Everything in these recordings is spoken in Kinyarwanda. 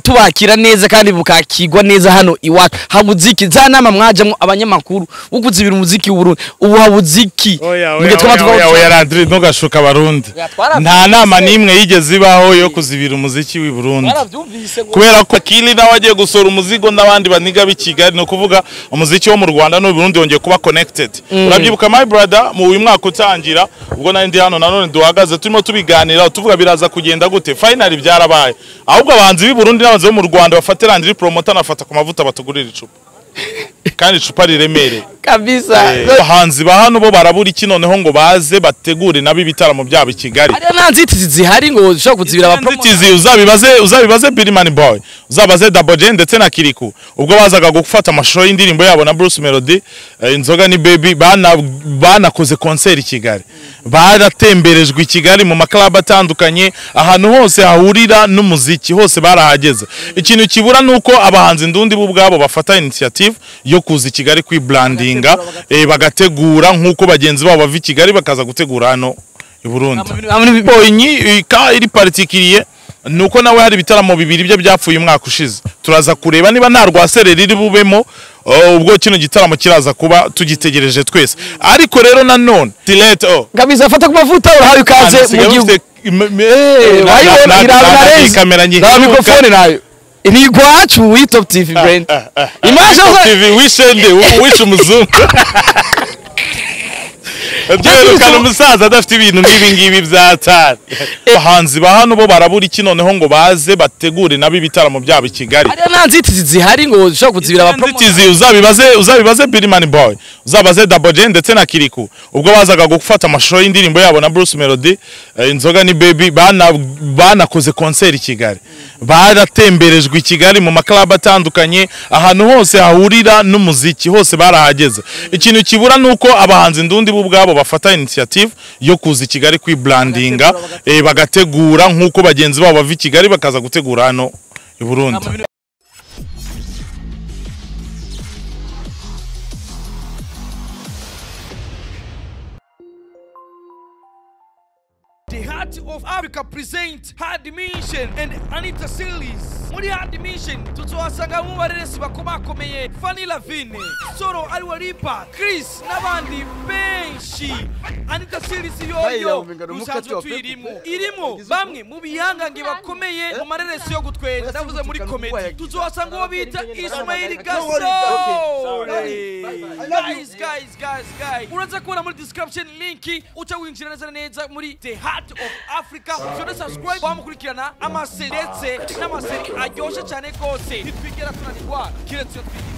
tubakira neza kandi bukakigwa neza hano iwacu habuziki za nama mwajamo abanyamakuru ukuzibira umuziki w'urundi ubu habuziki Oya, oya, oya, oya, oya, Landry, ntugashuka abarundi Oya, twarabyumvise. nta nama n'imwe yigeze ibaho yo kuzibira umuziki w'i burundi kubera ko akili nawe agiye gusohora umuzigo n'abandi baniga b'i kigali ni ukuvuga umuziki wo mu rwanda n'u burundi wongeye kuba connected urabyibuka my brother mu uyu mwaka utangira ubwo nari ndi hano nanone duhagaze turimo tubiganira tuvuga biraza kugenda gute finally byarabaye ahubwo abahanzi b'i burundi n'abahanzi bo mu rwanda bafate landry promoter nafata ku mavuta batugurira icupa kandi icupa riremereye kabisa abahanzi ba hano bo barabura iki noneho ngo baze bategure nabo ibitaramo byabo i kigali hariyo nta nzitizi zihari ngo ushobora kuzibira abapromoter inzitizi uzabibaze uzabibaze birimani boy uzabaze daboje ndetse na kiriku ubwo bazaga gufata amashusho y'indirimbo yabo na bruce melody eh, inzoga ni baby bana banakoze concert i kigali baratemberejwe i kigali mu maklabu atandukanye ahantu hose hahurira n'umuziki hose barahageze ikintu kibura ni uko abahanzi ndundi bo ubwabo bafata initiative yo kuza i kigali kwibrandinga eh, bagategura nk'uko bagenzi babo bava i kigali bakaza gutegura hano i burundi bonyi ka iri particulier nuko nawe hari ibitaramo bibiri bye byapfuye umwaka ushize turaza kureba niba nta rwasere riri bubemo oh, ubwo kino gitaramo kiraza kuba tugitegereje twese ariko rero nanone tilete oh, kabisa fata ku mavuta urahawe ikaze mu gihugu wayibona irabona rezi kamera nta mikrofone nayo ni igwacu w'i top tv brand imaje zo wishende wishe umuzungu byerekana umusaza adafite ibintu nk'ibi ngibi byatari abahanzi ba hano bo barabura iki noneho ngo baze bategure nabo ibitaramo byabo i kigali hariyo nta nzitizi zihari ngo ushobora kuzibira abapromoter inzitizi uzabibaze uzabibaze birimani boy uzabaze daboje ndetse na kiriku ubwo bazaga gufata amashusho y'indirimbo yabo na bruce melody eh, inzoga ni baby bana banakoze concert i kigali baratemberejwe i kigali mu maklabu atandukanye ahantu hose hahurira n'umuziki hose barahageze ikintu kibura ni uko abahanzi ndundi bo ubwabo bafata initiative yo kuza i kigali kwibrandinga eh, bagategura nk'uko bagenzi babo bava i kigali bakaza gutegura hano i burundi The Heart of Africa present Hard Mission and Anita Series. Muri Hard Mission tuzobasanga mu bareresi bakomakomeye Fanny Lavine, Soro Aliwalipa, Chris n'abandi benshi. Anita Series yoyo musanzwe tuyirimo. Irimo bamwe mu bihangange bakomeye mu mareresi yo gutwera. Ndavuze muri comedy. Tuzobasanga uwo bita Ismail Gasol. Guys, guys, guys, guys. Uraza kubona muri description link uca winjira neza na neza muri The Heart of Africa. Ushobora subscribe bamukurikirana amase ndetse n'amaseri aryoshye cyane rwose. Ntitwigera tunanirwa kiretse iyo twigirije.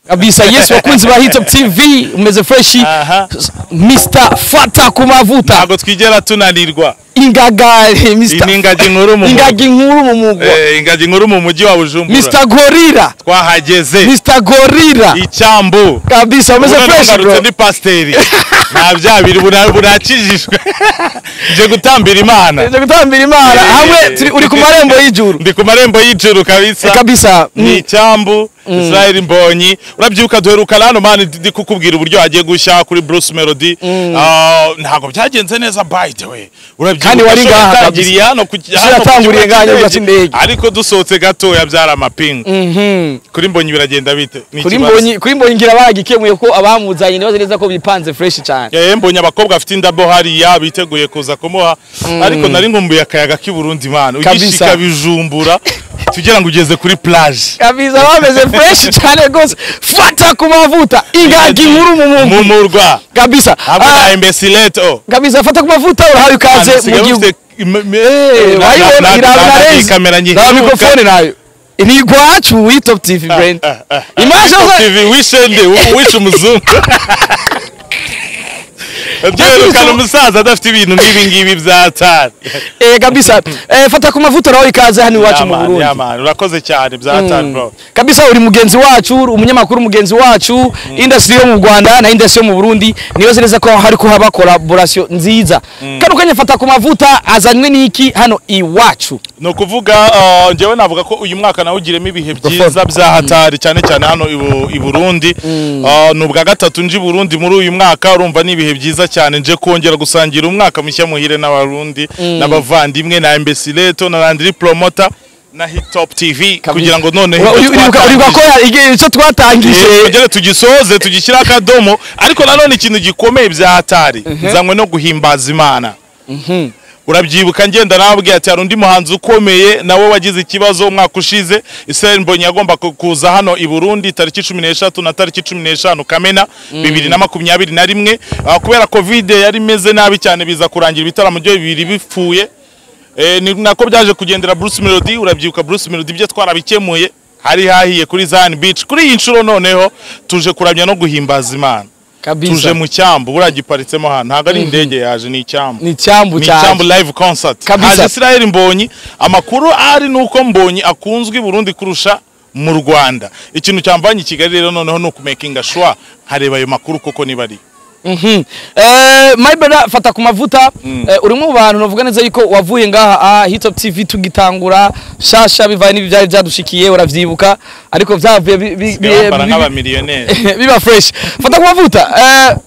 kabisa yesu wakunzi ba hit top tv umeze fresh Aha. mr fata ku mavuta ntabwo twigera tunanirwa ingagari iyi mr ni ingagi nkuru mu ingagi nkuru mu mugwa Eh, ingagi nkuru mu mujyi wa bujumbura mr gorira twahageze mr gorira icyambu kabisa umeze Ubu fresh nagarutse bro ndi pasiteri nta bya biri bura- burakijijwe nje gutambira imana Tuje gutambira imana Eh, hamwe eh, turi- eh. uri ku marembo y'ijuru ndi ku marembo y'ijuru kabisa kabisa ni icyambu israel mbonyi urabyibuka duherukana hano mani ndi kukubwira uburyo hagiye gushya kuri bruce melody Ah, ntabwo byagenze neza by the way urabyibuka Kandi wari inshuro ngaha kabisa. yatangiriye hano ku Inshuro yatanguriye ngaha kibuga n'ibibuga cy'indege. cy'indege. ariko dusohotse gatoya byari amapingu Mhm. kuri mbonyi biragenda bite Ni kuri ikibazo. mbonyi kuri mbonyi ngira bagikemuye ko abamuzanye ntibaze neza ko bipanze fresh cyane Eh, mbonye abakobwa bafite indabo hariya biteguye kuza kumuha ariko nari nkumbuye akayaga k'i Burundi imana Kabisa. ugishika bijumbura tugira ngo ugeze kuri plage kabisa bameze fresh cyane rwose fata ku mavuta ingagi nkuru mu mu mugwi murwa kabisa hamwe Ah, na imbesileto kabisa fata ku mavuta urahawe ikaze mu gihugu Eh, wayibona irabona reza kamera nyinshi na mikrofone nayo ni igwacu w'i top tv brain imaje zo tv wishende wishe umuzungu byerekana umusaza adafite ibintu nk'ibi ngibi bya tari eh kabisa eh fata ku mavuta urahawe ikaze hano iwacu mu Burundi yamani urakoze cyane bya tari bro kabisa uri mugenzi wacu uri umunyamakuru mugenzi wacu industry yo mu Rwanda na industry yo mu Burundi niyo zireza ko hari ko haba collaboration nziza kano kanya fata ku mavuta azanywe n'iki hano iwacu ni ukuvuga uh, njyewe navuga ko uyu mwaka nawe ugiremo ibihe byiza bya hatari cyane cyane hano ibu- i Burundi Uh, ni ubwa gatatu nje i Burundi muri uyu mwaka urumva ni ibihe byiza cyane nje kongera gusangira umwaka mushya muhire n'abarundi n'abavandimwe na Imbesileto na Landry Promoter na Hit Top TV kugira ngo noneho Ura- uri- ibyo uribuka twatangije- uribuka ko igi- icyo Eh, twatangije tugere tugisoze tugishyiraho akadomo ariko nanone ikintu gikomeye bya hatari nzanywe no guhimbaza imana urabyibuka ngenda nababwiye ati hari undi muhanzi ukomeye nawe wagize ikibazo umwaka ushize Israel Mbonyi yagomba ku- kuza hano i Burundi tariki cumi n'eshatu na tariki cumi n'eshanu Kamena bibiri na makumyabiri na rimwe Ah, kubera covid yari imeze nabi cyane biza kurangira ibitaramo byo bibiri bipfuye Eh, ni nako byaje kugendera Bruce Melody urabyibuka Bruce Melody ibyo twarabikemuye hari hahiye kuri Zion Beach kuri iyi nshuro noneho tuje kuramya no guhimbaza Imana tuje kabisa mu cyambu buriya giparitsemo hano ntabwo ari indege yaje ni icyambu ni cyambu ni cyane icyambu live concert Kabisa. haje Israel Mbonyi amakuru ari nuko Mbonyi akunzwe i Burundi kurusha mu Rwanda ikintu cyamvanye i Kigali rero noneho ni ukumakinga sure nkareba ayo makuru koko niba ari Mhm. Eh, my brother fata ku mavuta Eh, uri umwe mu bantu navuga neza yuko wavuye ngaha ah, Hitop TV tugitangura shasha bivaye n'ibi byari byadushikiye urabyibuka ariko byavuye bi- bi- bi- bambara bi- nk'abamiliyoneri biba fresh fata ku mavuta eh,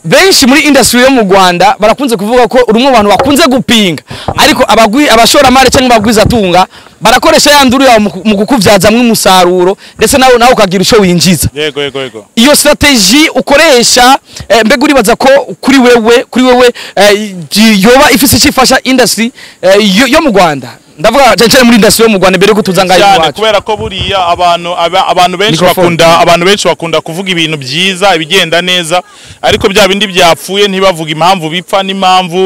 benshi muri industry yo mu Rwanda barakunze kuvuga ko uri umwe mu bantu bakunze gupinga ariko abagwi abashoramari cyangwa abagwizatunga barakoresha ya nduru yawe mu ku- mu kukubyazamwo umusaruro ndetse nawe nawe ukagira icyo winjiza yego yego yego iyo strategy ukoresha eh, mbega uribaza ko kuri wewe kuri wewe eh, gi- yoba ifise cyifasha industry eh, yo, yo mu Rwanda ndavuga cyane cyane muri industry yo mu Rwanda mbere yo kutuza ngayo cyane iwacu kubera ko buriya abantu aba- abantu benshi Microphone. bakunda abantu benshi bakunda kuvuga ibintu byiza ibigenda neza ariko bya bindi byapfuye ntibavuga impamvu bipfa n'impamvu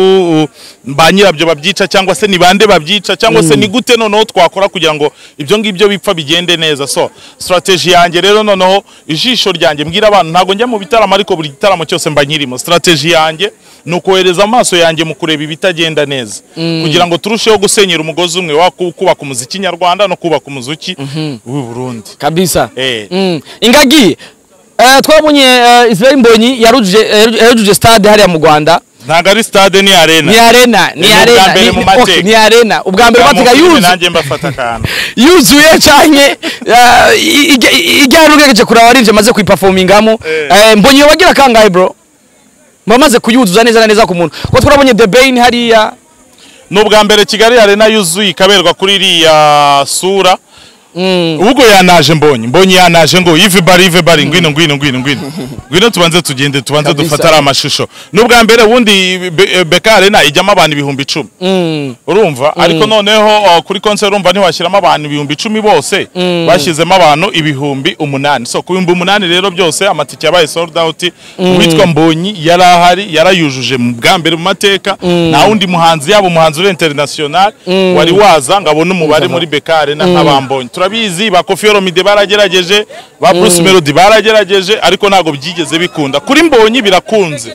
uh, ba nyirabyo babyica cyangwa se ni bande babyica cyangwa se ni gute noneho twakora kugira ngo ibyo ngibyo bipfa bigende neza so strategy yanjye rero noneho ijisho ryanjye mbwira abantu ntabwo njya mu bitaramo ariko buri gitaramo cyose mba nyirimo strategy yanjye ni ukohereza amaso yanjye mu kureba ibitagenda neza kugira ngo turusheho gusenyera umugozi umwe wa ku- kubaka umuziki nyarwanda no kubaka umuziki w'u Burundi kabisa Eh. mm. ingagi eh, twabonye eh, Israel Mbonyi yarujuje yarujuje- yarujuje stade hariya mu Rwanda ntabwo ari stade ni arena ni arena ni Ni ubwa arena mbere ni- mu ni- mateka. okay, ni arena ubwa mbere mateka Nzamukira yuzuye nanjye mbafata akantu yuzuye canke ijyana ugeregeje kuraba arivyo maze kuyiperformingamo Eh. Eh, mbonye iyo bagira kangahe bro bamaze kuyuzuza neza na neza ku muntu kuko twabonye the bain hariya ni ubwa mbere kigali arena yuzuye ikaberwa kuri iriya sura ubwo yanaje mbonye mbonye yanaje ngo ive bari ive bari ngwino ngwino ngwino ngwino ngwino tubanze tugende tubanze Kabisa. dufatare amashusho ni ubwa mbere ubundi Be- beka arena ijyamo abantu ibihumbi icumi Mm, urumva ariko noneho uh, kuri concert urumva ntiwashyiramo abantu ibihumbi icumi bose bashyizemo abantu ibihumbi umunani so ku bihumbi umunani rero byose amatike yabaye sold out uwitwa mbonyi yari ahari yarayujuje mu bwa mbere mu mateka nta wundi muhanzi yaba umuhanzi uri international wari waza ngo abone umubare muri bekare na nk'abambonyi turabizi ba kofi olomide baragerageje ba bruce melody baragerageje ariko ntabwo byigeze bikunda kuri mbonyi birakunze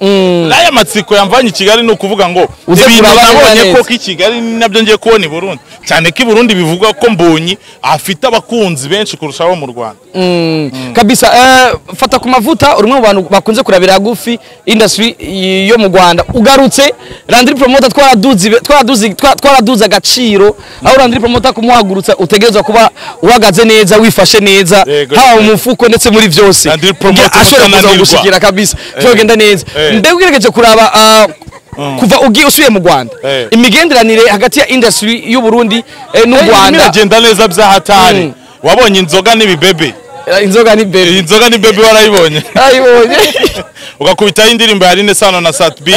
n'aya matsiko yamvanye i kigali ni ukuvuga ngo Uze ibintu kuraba neza nabonye neza. ko i Kigali ni nabyo ngiye kubona i Burundi cyane ko i Burundi bivugwa ko Mbonyi afite abakunzi benshi kurusha abo mu Rwanda mm. kabisa eh, fata ku mavuta uri umwe mu bantu bakunze kurabira hagufi industry y- yo mu rwanda ugarutse randiri promoter twaraduze ibe- twaraduze- twa- twaraduze agaciro aho randiri promoter kumuhagurutsa utegerezwa kuba uhagaze neza wifashe neza Yego. haba mu mufuko ndetse muri byose Randiri promoter Nge- ashobora kuza utananirwa. kugushikira kabisa byogenda neza Eh. mbega ugerageje kuraba ah, kuva ugiye usubiye mu rwanda Eh. imigenderanire hagati ya industry y'u Burundi eh, n'u Rwanda Rwanda iragenda neza bya hatari Mm. wabonye inzoga n'ibibebe Eh, inzoga ni baby iyi nzoga ni baby warayibonye ayibonye ugakubitaho indirimbo ya Rine Sano na Sat B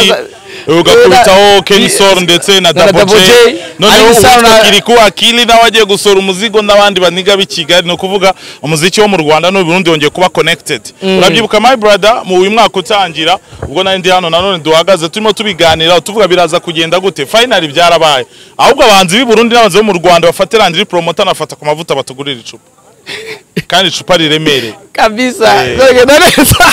Eh, ugakubitaho Ken eh, Sol ndetse na na Double Double J J. noneho Arine Sano uwitwa na- Kiriku Akili nawe agiye gusura umuzigo n'abandi baniga b'i Kigali ni ukuvuga umuziki wo mu Rwanda n'u Burundi wongeye kuba connected urabyibuka my brother mu uyu mwaka utangira ubwo nari ndi hano nanone duhagaze turimo tubiganira tuvuga biraza kugenda gute finally byarabaye ahubwo abahanzi b'i Burundi n'abahanzi bo mu Rwanda bafate Landry promoter nafata ku mavuta batugurira icupa kandi icupa riremereye kabisa Eh. nagenda neza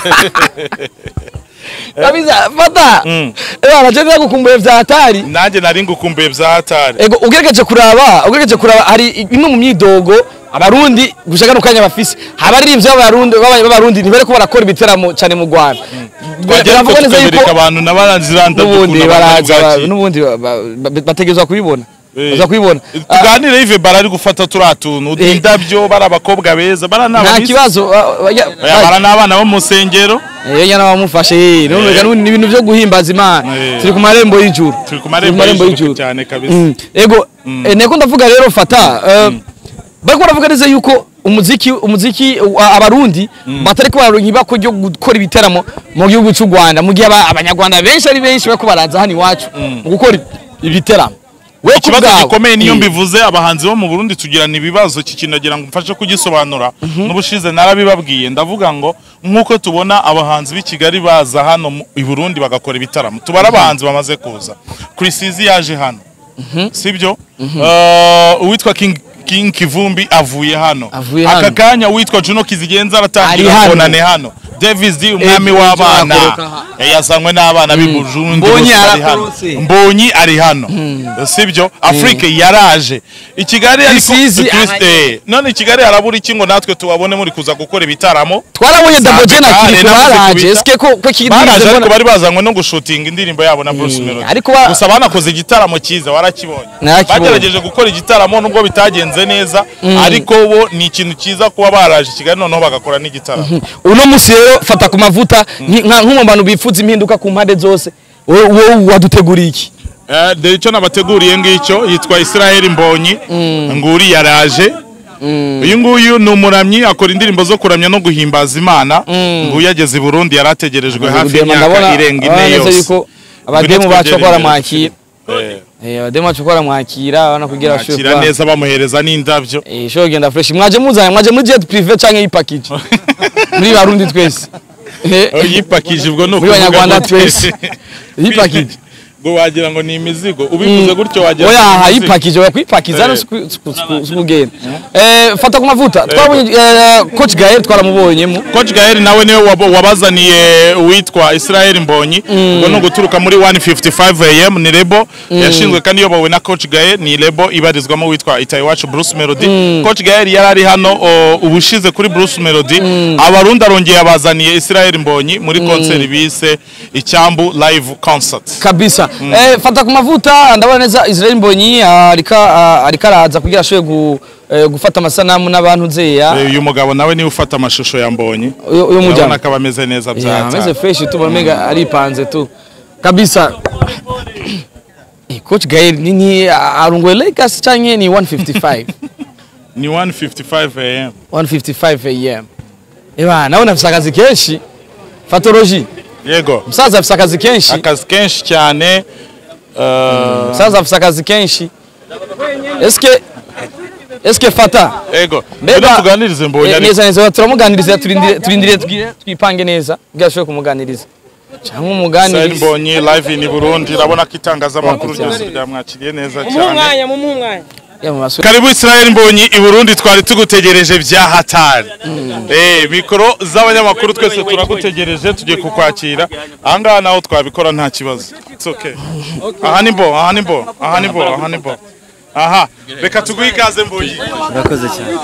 kabisa fata Mm. ewa naje gukumbuye vya hatari nanjye nari ngukumbuye bya hatari ego ugeregeje kuraba ugeregeje kuraba hari imwe mu myidogo abarundi gushaka n'ukanya bafise haba ari rimvyo abarundi b'abarundi ntibari ko barakora ibiteramo cyane mu Rwanda twagera Biravuga ko neza yuko tubereka abantu n'abaranziranda n'ubundi baraza ba- n'ubundi ba- ba- ba- bategerezwa kubibona baza kubibona Ah, tuganire ive bara ari gufata turiya tuntu Eh. indabyo bari abakobwa beza bara ni nta abamizi. kibazo ah, oya, Oya, bara ni abana bo mu nsengero Eh, yenya n'abamufashe none Eh. ni ibintu byo guhimbaza imana Eh. turi ku marembo y'ijuru turi ku marembo y'ijuru cyane kabisa Mm. ego eh, niko ndavuga rero fata eh, bariko baravuga neza yuko umuziki umuziki uh, abarundi batariko baronka ibako ryo gukora ibitaramo mu gihugu cy'u Rwanda mu gihe aba- abanyarwanda benshi ari benshi bariko baraza hano iwacu mu gukora ibitaramo we ku ikibazo bwawe, gikomeye niyo eh, mbivuze abahanzi bo mu burundi tugirana ibibazo iki kintu nagira ngo mfashe kugisobanura n'ubushize narabibabwiye ndavuga ngo nk'uko tubona abahanzi b'i kigali baza hano mu- i burundi bagakora ibitaramo tubara abahanzi bamaze kuza kurisizi yaje hano sibyo Eh, uwitwa king King Kivumbi avuye hano Avuye aka hano. kanya uwitwa Juno Kizigenza aratangira Ari hano. konane hano Davis D umwami Davis D w'abana arakoroka ha- Eh, yazanywe n'abana b'i Burundi Mbonyi bose bari hano. arakorotse. mbonyi ari hano sibyo afurike yaraje i kigali ariko Rusizi Chris- ahari. eh, none i kigali harabura iki ngo natwe tubabone muri kuza gukora ibitaramo twarabonye double j na Sambikale kiriku namaze baraje kubita. esike ko ko kiriku baraje mbona- ariko bari bazanywe no gushutinga indirimbo yabo na bruce Eh, melody ariko ba- gusa banakoze igitaramo cyiza warakibonye Narakibonye. bagerageje gukora igitaramo nubwo bitagenze neza ariko bo ni ikintu cyiza kuba baraje i kigali noneho bagakora n'igitaramo uno munsi rero fata ku mavuta nki- nka- nko mu bantu bifuza impinduka ku mpande zose wowe wowe waduteguriye iki Eh, dore icyo nabateguriye ngicyo yitwa israel mbonyi nguri yaraje uyu nguyu ni umuramyi akora indirimbo zo kuramya no guhimbaza imana nguyu ageze i burundi yari ategerejwe Ndabona- hafi y'imyaka irenga ndabona ine neza yose yuko abademu bacu Ngwino ko twegere baramwakira imbere. Eh, Eh, abademu bacu ko baramwakira abana kugira bakira neza bamuhereza n'indabyo ishobora kugenda fresh mwaje muzanye mwaje muri jet privé canke ipakije muri barundi twese Eh, Eh, yipakije ubwo ni muri ukuvuga banyarwanda ngo- twese yipakije ngo wagira ngo ni imizigo ubivuze gutyo wagira ngo oya ni aha imizigo. yipakije bakwipakiza hano Eh. siku- siku- siku- sikugenda Eh, fata ku mavuta twabonye eh, coach gael twaramubonyemo Coach Gael nawe niwe wabo- wabazaniye uwitwa Israel Mbonyi ubwo ni uguturuka muri 155 AM ni lebo yashinzwe kandi iyobowe na Coach Gael ni lebo ibarizwamo uwitwa Itayiwacu Bruce Melody Coach Gael yari ari hano o, ubushize kuri Bruce Melody abarundi arongeye abazaniye Israel Mbonyi muri concert bise Icyambu live concert kabisa eh, fata ku mavuta ndabona neza Israel Mbonyi ah, arika ah, arika araza kugira ashobore gu, eh, gufata amasanamu n'abantu nzeya Eh, uyu mugabo nawe niwe ufata amashusho ya Mbonyi Uyu- uyu mujyana. urabona ko aba ameze neza Yeah, byata ameze fresh tu bona mega aripanze tu kabisa Eh, coach Gael ni, ni ah, arunguwe Lakers canke ni 155 ni 155 AM 155 am eba nawe nafise akazi kenshi fatology yego musaza afise akazi kenshi akazi kenshi cyane eh, musaza afise akazi kenshi eske eske fata Ego, Mbega- mbega tuganirize mbonye Eh, ariko neza neza turamuganiriza turindire turindire twi- twipange neza kugira ashobore kumuganiriza cyangwa Sahel umuganiriza mbonye live in Burundi urabona ko itangazamakuru ryose ryamwakiriye neza cyane mumuhumwanya mumuhumwanya Ya, mu basore. karibu Israel Mbonyi i Burundi twari tugutegereje bya hatari eh mikoro z'abanyamakuru twese turagutegereje tugiye kukwakira ahangaha naho twabikora nta kibazo it's okay aha ni bo aha ni bo aha ni bo aha ni bo aha reka tuguhe ikaze Mbonyi urakoze cyane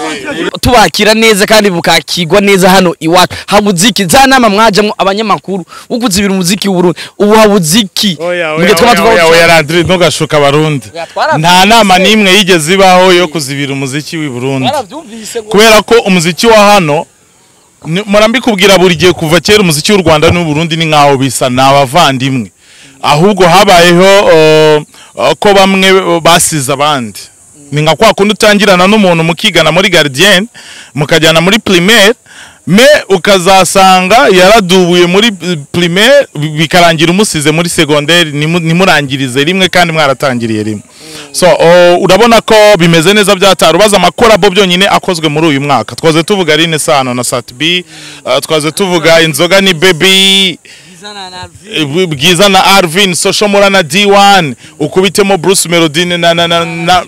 tubakira neza kandi bukakirwa neza hano iwacu habuziki za nama mwajamo abanyamakuru ukuzibira umuziki w'uburundi ubu habuziki oya Mugihe oya twaba oya tuva- oya oya Landry ntugashuka abarundi twarabyumvise. nta nama n'imwe yigeze ibaho yo kuzibira umuziki w'i Burundi kubera ko umuziki wa hano ni- murambikubwira buri gihe kuva kera umuziki w'u Rwanda n'u Burundi ni nkaho bisa ni abavandimwe ahubwo habayeho uh, uh, ko bamwe basize abandi ni nka kwa kundi utangirana n'umuntu mukigana muri garidiyeni mukajyana muri primaire me ukazasanga yaradubuye muri primaire bikarangira umusize muri segonderi ntimurangirize rimwe kandi mwaratangiriye rimwe so o, urabona ko bimeze neza byatari ubaza amakorabo byonyine akozwe muri uyu mwaka twaze tuvuga rine sano na satibi uh, twaze tuvuga inzoga ni bebi Bw- bwiza na arvin soshomura na d1 ukubitemo bruce melodine na, na, na, na,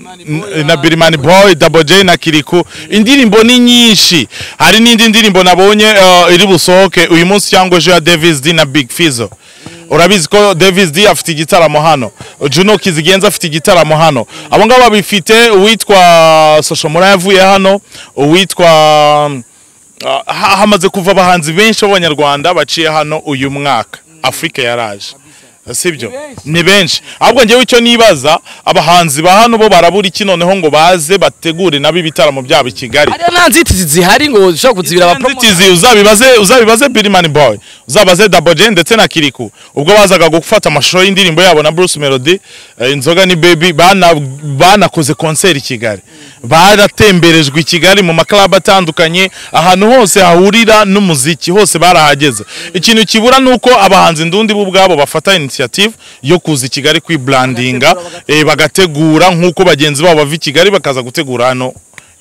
na birimani boy double j na kiriku indirimbo ni nyinshi hari n'indi ndirimbo nabonye uh, iri busohoke uyu munsi cyangwa ejo ya davis d na big fizo urabizi ko davis d afite igitaramo hano juno kizigenza afite igitaramo hano abo ngabo babifite uwitwa soshomura yavuye hano uwitwa Ah, ha- hamaze kuva abahanzi benshi b'abanyarwanda baciye hano uyu mwaka afurika yaraje sibyo ni benshi ahubwo ngewe icyo nibaza abahanzi ba hano bo barabura iki noneho ngo baze bategure nabo ibitaramo byabo i kigali hariya nta nzitizi zihari ngo ushobora kuzibira abapromoter inzitizi uzabibaze uzabibaze birimani boy uzabaze double j ndetse na kiriku ubwo bazaga gufata amashusho y'indirimbo yabo na bruce melody eh, inzoga ni baby bana- banakoze konseri i kigali baratemberejwe i kigali mu maklabu atandukanye ahantu hose hahurira n'umuziki hose barahageze ikintu kibura ni uko abahanzi ndundi bo ubwabo bafata initiative yo kuza i kigali kwibrandinga eh, bagategura nk'uko bagenzi babo bava i kigali bakaza gutegura hano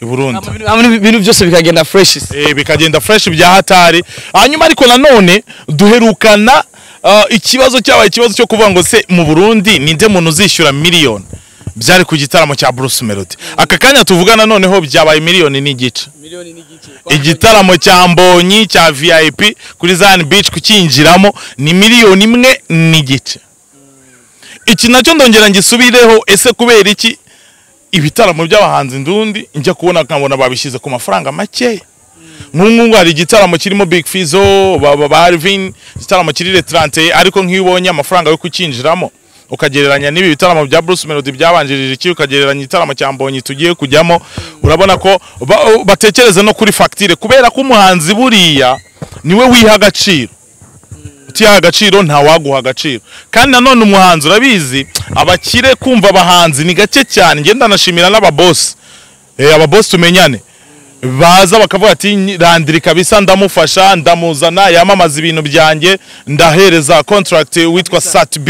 i burundi Ibintu- ibintu byose bikagenda fresh Eh, bikagenda fresh bya hatari hanyuma ariko nanone duherukana ah, ikibazo cyabaye ikibazo cyo kuvuga ngo se mu Burundi ninde muntu uzishyura miliyoni byari ku gitaramo cya Bruce Melody aka kanya tuvugana noneho byabaye miliyoni n'igice igitaramo cya Mbonyi cya VIP kuri Zan Beach kukinjiramo ni miliyoni imwe n'igice iki nacyo ndongera ngisubireho ese kubera iki ibitaramo by'abahanzi ndundi njya kubona nkabona babishyize ku mafaranga makeya nk'ubu hari igitaramo kirimo big fizo ba ba- ba Alvin igitaramo kiri retrante ariko nk'iyo ubonye amafaranga yo kukinjiramo ukagereranya n'ibi bitaramo bya Bruce Melody byabanjirije iki ukagereranya igitaramo cya Mbonyi tugiye kujyamo urabona ko ba- batekereza no kuri facture kubera ko umuhanzi buriya niwe wiha agaciro utiha agaciro ntawaguha agaciro kandi nanone umuhanzi urabizi abakire kumva abahanzi ni gake cyane ngenda nashimira n'ababosi eh, ababosi tumenyane baza bakavuga ati "Nyi- randiri kabisa ndamufasha ndamuzana yamamaza ibintu byanjye ndahereza contract witwa satb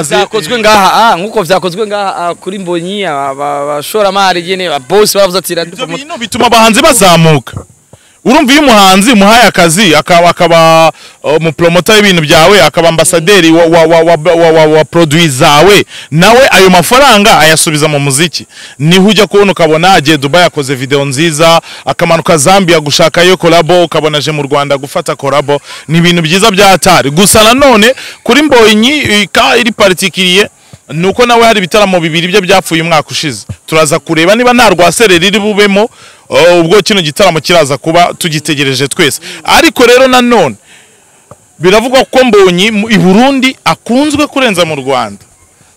byakozwe ngaha ah, nk'uko byakozwe ngaha ah, kuri mbonyi abashoramari nyine ababosi baravuze ati ibyo radupamota bintu bituma abahanzi bazamuka urumva iyo umuhanzi umuhaye akazi akaba akaba uh, umupromota w'ibintu byawe akaba ambasaderi wa, wa, wa, wa, wa, wa, wa produit zawe nawe ayo mafaranga ayasubiza mu muziki niho ujya kubona ukabona agiye dubai akoze video nziza akamanuka zambia gushakayo korabo ukabona aje mu rwanda gufata korabo ni ibintu byiza bya hatari gusa nanone kuri mbonyi ka iri particulier nuko nawe hari ibitaramo bibiri bye byapfuye umwaka ushize turaza kureba niba nta rwasere riri bubemo uh, ubwo kino gitaramo kiraza kuba tugitegereje twese ariko rero nanone biravugwa ko mbonyi mu- i burundi akunzwe kurenza mu rwanda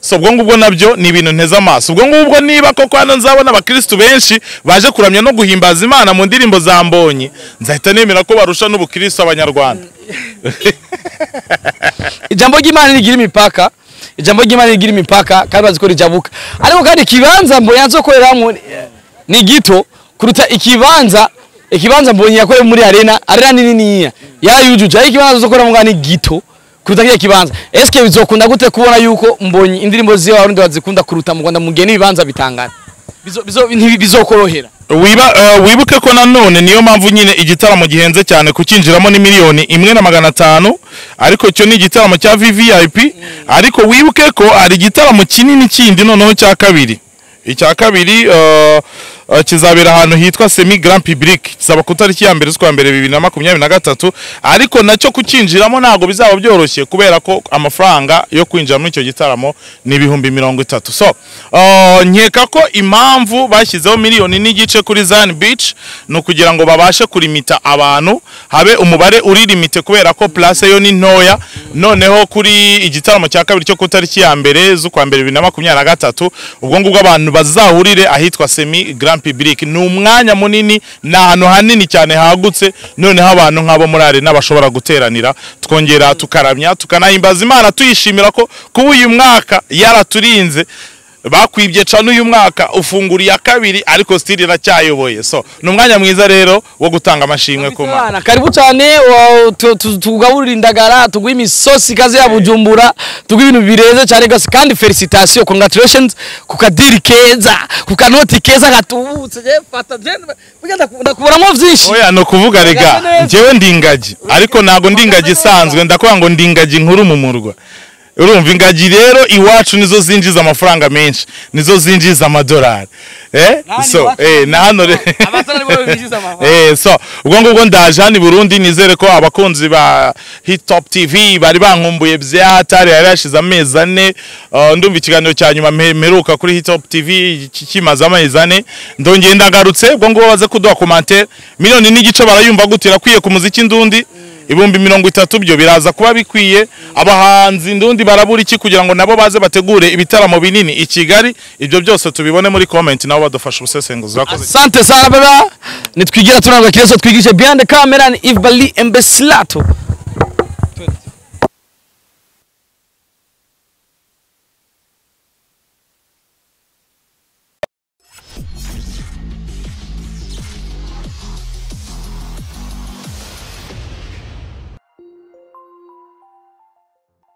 so ubwo ngubwo nabyo ni ibintu nteze amaso ubwo ngubwo niba koko hano nzabona abakirisitu benshi baje kuramya no guhimbaza imana mu ndirimbo za mbonyi nzahita nemera ko barusha n'ubukirisitu abanyarwanda ijambo ry'imana rigira imipaka ijambo ry'imana rigira imipaka kandi bazi ko rijabuka ariko kandi ikibanza mbonyi azokoreramo eh, ni gito kuruta ikibanza ikibanza mbonyi yakoreye muri arena arena ni niniya yarayujuje ariko ikibanza azokoreramo ngaha ni gito kuruta kiriya kibanza esike bizokunda gute kubona yuko mbonyi indirimbo ziwe abarundi bazikunda kuruta mu rwanda mu gihe n'ibibanza bitangana Bizo- bizo- ntibi- bizokorohera wiba eh, wibuke ko nanone niyo mpamvu nyine igitaramo gihenze cyane kukinjiramo ni miliyoni imwe na magana atanu ariko icyo ni igitaramo cya vvip ariko wibuke ko hari igitaramo kinini kindi noneho cya kabiri icya kabiri eh, eh, kizabera ahantu hitwa semi grand public kizaba ku itariki ya mbere z'ukwa mbere bibiri na makumyabiri na gatatu ariko nacyo kukinjiramo ntabwo bizaba byoroshye kubera ko amafaranga yo kwinjira muri icyo gitaramo ni ibihumbi mirongo itatu so eh, nkeka ko impamvu bashyizeho miliyoni n'igice kuri zan beach ni ukugira ngo babashe kurimita abantu habe umubare uri limite kubera ko place yo ni ntoya noneho kuri igitaramo cya kabiri cyo ku itariki ya mbere z'ukwa mbere bibiri na makumyabiri na gatatu ubwo ngubwo abantu bazahurire ahitwa semi grand public ni umwanya munini ni ahantu hanini cyane hagutse noneho abantu nk'abo muri arena bashobora guteranira twongera tukaramya tukanahimbaza imana tuyishimira ko kuba uyu mwaka yaraturinze bakwibye cana uyu mwaka ufungura iya kabiri ariko sitiri iracyayoboye so ni umwanya mwiza rero wo gutanga amashimwe ku ma Bana, karibu cyane wa- tu- tu- tugaburira indagara tuguha imisosi ikaze ya bujumbura tuguha ibintu bireze cyane gose kandi felicitation congratulations ku kadiri keza ku kanoti keza gatubutse je fata je burya ndaku- ndakuburamo byinshi oya ni ukuvuga rega Uhagaze neza. njyewe ndi ingagi ariko ntabwo ndi ingagi isanzwe ndakubwira ngo ndi ingagi nkuru mu murwa urumva ingagi rero iwacu nizo zinjiza amafaranga menshi nizo zinjiza amadolari eh Nani so iwacu? eh na hano re Abatari bo binjiza amafaranga. eh so ubwo ngubwo ndaje hano i Burundi nizere ko abakunzi ba Hit Top TV bari bankumbuye byatari yari yashize amezi ane uh, ndumva ikiganiro cya nyuma mpe- mperuka kuri Hit Top TV ki- kimaze amezi ane ndongeye ndagarutse ubwo ngubwo baze kuduha commentaire miliyoni n'igice barayumva gute irakwiye ku muziki ndundi ibihumbi mirongo itatu byo biraza kuba bikwiye abahanzi ndundi barabura iki kugira ngo nabo baze bategure ibitaramo binini i Kigali ibyo byose tubibone muri comment nabo badufasha ubusesenguzi Urakoze. asante sana baba nitwigira tunanga kireso twigishe behind the camera ni Ivbali Embeslato